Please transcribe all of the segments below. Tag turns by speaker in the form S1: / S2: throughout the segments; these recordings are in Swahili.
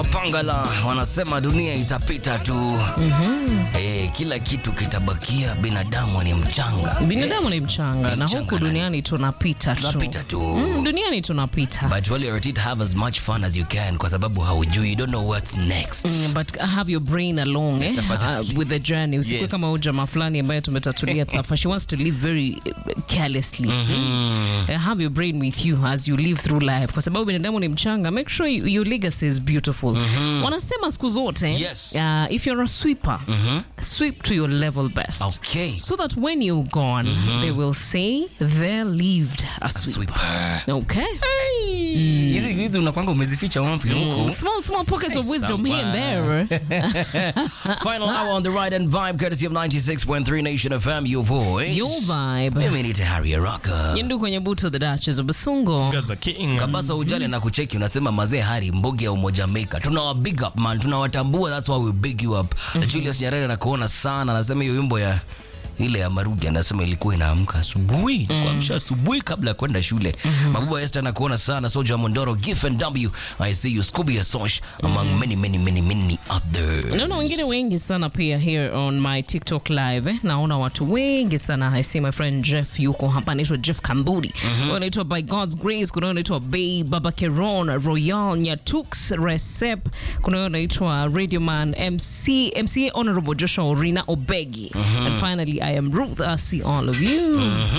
S1: Pangala wanasema dunia itapita tu. mm-hmm. Eh, kila kitu kitabakia, binadamu ni mchanga.
S2: binadamu ni mchanga na
S1: mchanga
S2: huku
S1: na-
S2: duniani tunapita tu
S1: Tunapita tu.
S2: Mm, duniani tunapita
S1: But while you're at it, have as much fun as you can kwa sababu haujui, you don't know what's next.
S2: Mm, but have your brain along eh?
S1: Tafadhali.
S2: uh, with the journey usikue
S1: Yes.
S2: kama huyu jamaa fulani ambaye tumetatulia tafa she wants to live very uh, carelessly uh, have your brain with you as you live through life kwa sababu binadamu ni mchanga make sure you, your legacy is beautiful wanasema siku zote
S1: Yes.
S2: uh, if you're a sweeper sweep to your level best
S1: Okay.
S2: so that when you're gone they will say there lived a sweeper
S1: Sweeper.
S2: okay
S1: Hizi hizi unakwanga umezificha wapi huko?
S2: small small pockets of wisdom here and there
S1: Final hour on the ride and vibe courtesy of 96.3 Nation FM, your voice.
S2: your vibe
S1: Mimi ni Harry Araka.
S2: Yendu kwenye buto the Duchess of Basungo.
S3: Gaza King.
S1: Kabasa ujali na kucheki unasema mazee Hari mbogi ya umoja Jamaica. Tunawa big up man, tunawatambua that's why we big you up. Julius Nyarere anakuona sana, anasema hiyo wimbo ya ile ya Marudi anasema ilikuwa inaamka asubuhi mm. kuamsha asubuhi kabla ya kwenda shule. Mabuba Esther anakuona sana, Soja Mondoro, Gif and W, I see you, Scooby Asosh among many many many many others.
S2: Naona wengine wengi sana pia here on my TikTok live eh. Naona watu wengi sana. I see my friend Jeff yuko hapa, anaitwa Jeff Kamburi. mm anaitwa By God's Grace. Kuna huyo anaitwa Bay Baba Keron, Royal Nyatux Recep. Kuna huyo anaitwa Radio Man MC MCA Honorable Joshua Orina Obegi. And finally I am Ruth. I see all of you.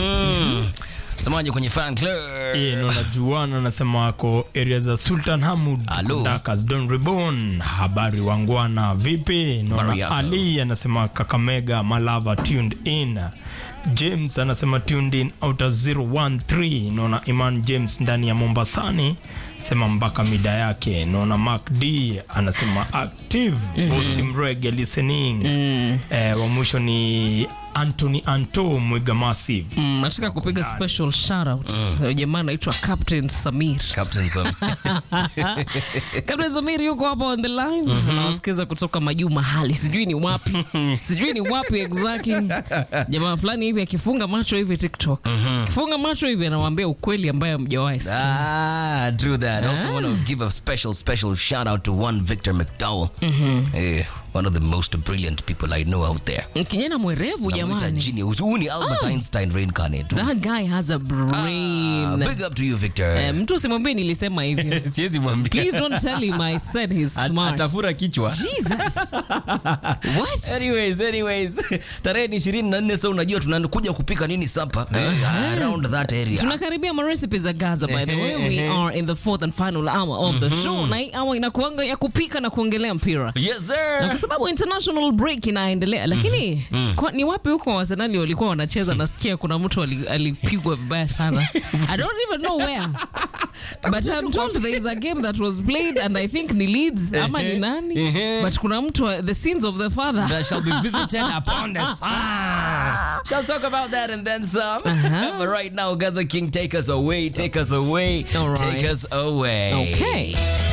S1: Semaje kwenye fan club?
S3: Yeah, naona Juana anasema wako area za Sultan Hamud
S1: Alo.
S3: Dakas Don Reborn. Habari wangwana, vipi? Naona
S1: Mariato.
S3: Ali anasema Kakamega Malava tuned in. James anasema tuned in outer 013. Naona Iman James ndani ya Mombasani sema mpaka mida yake. Naona Mark D anasema active post mrege listening. Eh, wa mwisho ni Anthony Anto Mwiga Massive.
S2: Mm, nataka kupiga special shout out. Jamaa anaitwa Captain Samir.
S1: Captain Sam.
S2: Captain Samir yuko hapa on the line. Anawasikiza kutoka majuu mahali. Sijui ni wapi. Sijui ni wapi exactly. Jamaa fulani hivi akifunga macho hivi TikTok. Akifunga macho hivi anawaambia ukweli ambaye hamjawahi sikia.
S1: Ah, true that. Also want to give a special, special shout out to one Victor McDowell. Eh, one of the most brilliant people I know out there.
S2: Kijana mwerevu
S1: Namuita
S2: jamani.
S1: genius. Huyu ni Albert Einstein reincarnate.
S2: That guy has a
S1: Ah,
S2: brain.
S1: big up to you Victor.
S2: Eh, mtu usimwambie nilisema hivyo.
S1: Siwezi mwambia.
S2: Please don't tell him I said he's smart.
S1: Atafura kichwa.
S2: Jesus. What?
S1: Anyways, anyways. Tarehe ni 24 so unajua tunakuja kupika nini sapa? Eh, around that area.
S2: tunakaribia marecipes za gaza by the way we are in the fourth and final hour of the show na hii hour inakuanga ya kupika na kuongelea mpira
S1: Yes
S2: na
S1: sir.
S2: kwa sababu international break inaendelea lakini kwa, ni wapi huko wasenali walikuwa wanacheza nasikia kuna mtu ali- alipigwa vibaya sana i don't even know where but i'm told there is a game that was played and i think ni leeds ama ni nani
S1: Mhm.
S2: but kuna mtu wa- the sins of the father
S1: that shall be visited upon us. Ah, shall talk about that and then some. but right now, Gaza King, take us away, take us away,
S2: All right.
S1: take us away.
S2: okay